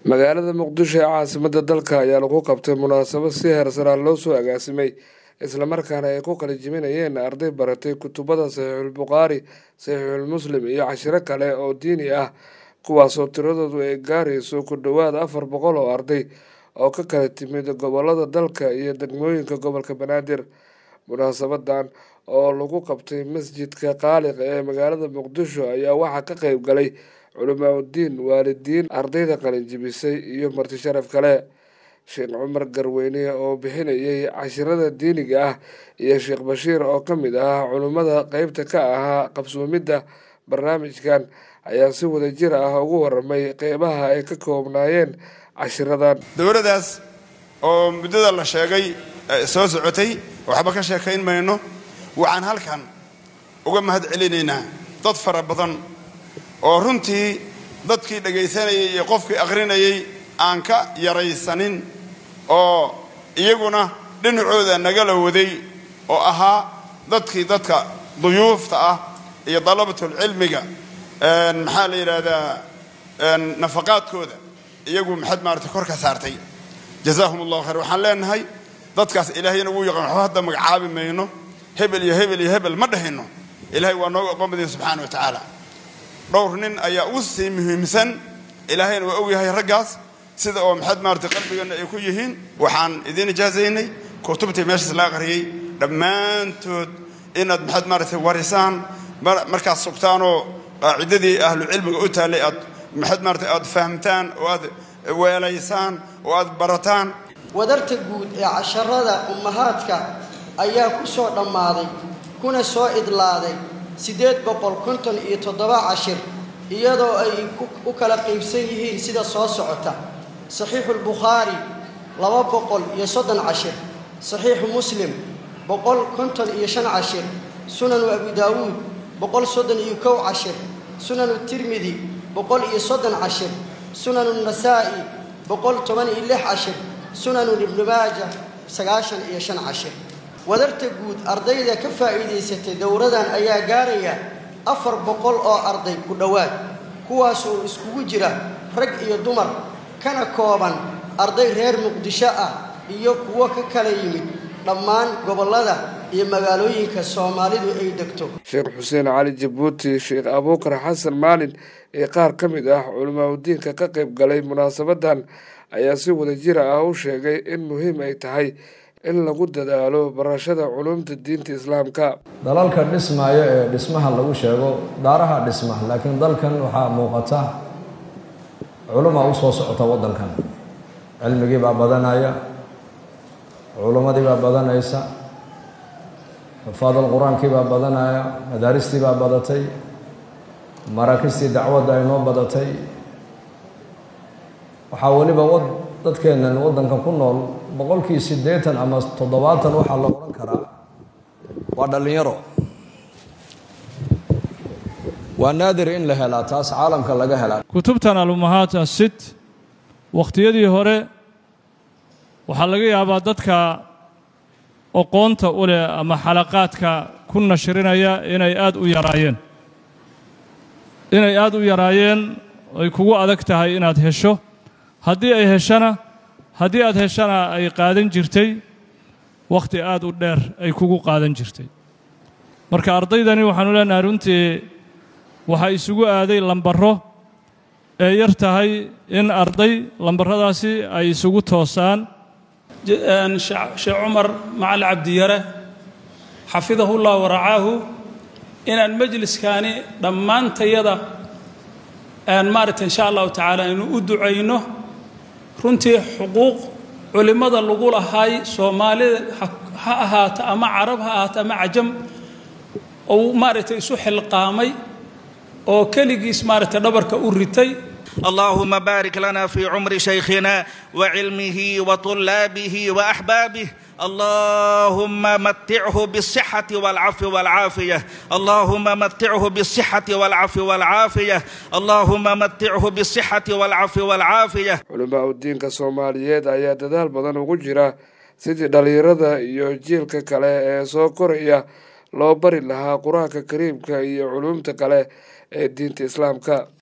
magaalada muqdisho ee caasimada dalka ayaa lagu qabtay munaasabad si heersanaan loo soo agaasimay islamarkaana ay ku qalijiminayeen arday baratay kutubada saxiixulbukhaari saxiixulmuslim iyo cashiro kale oo diini ah kuwaasoo tiradoodu ay gaarayso ku dhowaad afar boqol oo arday oo ka kala timid gobolada dalka iyo degmooyinka gobolka banaadir munaasabadan oo lagu qabtay masjidka qaaliq ee magaalada muqdisho ayaa waxaa ka qeyb galay culimaauddiin waalidiin ardayda qalinjibisay iyo marti sharaf kale sheekh cumar garweyne oo bixinayay cashirada diiniga ah iyo sheekh bashiir oo ka mid ah culimmada qeybta ka ahaa qabsoomidda barnaamijkan ayaa si wadajir ah ugu waramay qeybaha ay ka koobnaayeen cashiradan dowladdaas oo muddada la sheegay soo socotay waxba ka sheekayn mayno waxaan halkan uga mahad celinaynaa dad fara badan oo runtii dadkii dhagaysanayay iyo qofkii akhrinayay aan ka yaraysanin oo iyaguna dhinacooda nagala waday oo ahaa dadkii dadka duyuufta ah iyo dalabatulcilmiga maxaa la yidhaahdaa nafaqaadkooda iyagu maxad maarata kor ka saartay jazaahum allahu khayr waxaan leenahay dadkaas ilaahayna wuu yaqaan waxba hadda magacaabi mayno hebel iyo hebel iyo hebel ma dhahayno ilaahay waa nooga oqon badaya subxaana wa tacaala dhowr nin ayaa ugu sii muhiimsan ilaahayna waa ogyahay raggaas sida oo maxad maarata qalbigeenna ay ku yihiin waxaan idiin ijaazaynay kutubtii meeshaas la aqriyey dhammaantood inaad maxad maarata warisaan markaad sugtaanoo qaacidadii ahlucilmiga u taallay aad maxad maarata aad fahamtaan oo aad weelaysaan oo aad barataan wadarta guud ee casharada ummahaadka ayaa ku soo dhammaaday kuna soo idlaaday siddeed boqol konton iyo toddoba cashir iyadoo ay u kala qaybsan yihiin sida soo socota saxiixuulbukhaari laba boqol iyo soddon cashir saxiixu muslim boqol konton iyo shan cashir sunanu abu daawuud boqol soddon iyo kow cashir sunanu tirmidi boqol iyo soddon cashir sunanu nasaa'i boqol toban iyo lix cashir sunanu ibnu maaja sagaashan iyo shan cashir wadarta guud ardayda ka faa'iidaysatay dowradan ayaa gaaraya afar boqol oo arday ku dhowaad kuwaasoo iskugu jira rag iyo dumar kana kooban arday reer muqdisho ah iyo kuwo ka kala yimid dhammaan gobollada iyo magaalooyinka soomaalidu ay degto sheekh xuseen cali jabuuti sheekh abuukar xasan maalin ee qaar ka mid ah culimaauddiinka ka qayb galay munaasabadan ayaa si wadajira ah u sheegay in muhiim ay tahay in lagu dadaalo barashada culumta diinta islaamka dalalka dhismaayo ee dhismaha lagu sheego daaraha dhisma laakiin dalkan waxaa muuqata culumaa u soo socota waddankan cilmigii baa badanaya culummadii baa badanaysa xufaadal qur-aankii baa badanaya madaaristii baa badatay maraakistii dacwadda ay noo badatay waxaa weliba dadkeennan waddankan ku nool boqolkii siddeetan ama toddobaatan waxaa la odhan karaa waa dhallinyaro waa naadir in la helaa taas caalamka laga helaa kutubtan alumahaat asit wakhtiyadii hore waxaa laga yaabaa dadka oqoonta u leh ama xalaqaadka ku nashrinaya inay aad u yaraayeen inay aad u yaraayeen ay kugu adag tahay inaad hesho haddii ay heshana haddii aad heshana ay qaadan jirtay wakhti aad u dheer ay kugu qaadan jirtay marka ardaydani waxaanu leenahay runtii waxaa isugu aaday lambaro ee yar tahay in arday lambarradaasi ay isugu toosaan sheekh cumar macali cabdiyare xafidahullah waracaahu inaan majliskaani dhammaantayada maaragta insha allahu tacaala aynu u ducayno runtii xuquuq culimmada lagu lahaay soomaalida ha ahaato ama carab ha ahaato ama cajam ou maaragtay isu xilqaamay oo keligiis maaragtay dhabarka u ritay اللهم بارك لنا في عمر شيخنا وعلمه وطلابه واحبابه اللهم متعه بالصحة والعفو والعافية اللهم متعه بالصحة والعفو والعافية اللهم متعه بالصحة والعفو والعافية culimaauddiinka soomaaliyeed ayaa dadaal badan ugu jira sidii dhallinyarada iyo jiilka kale ee soo koraya loo bari lahaa qur-aanka kariimka iyo culumta kale ee diinta islaamka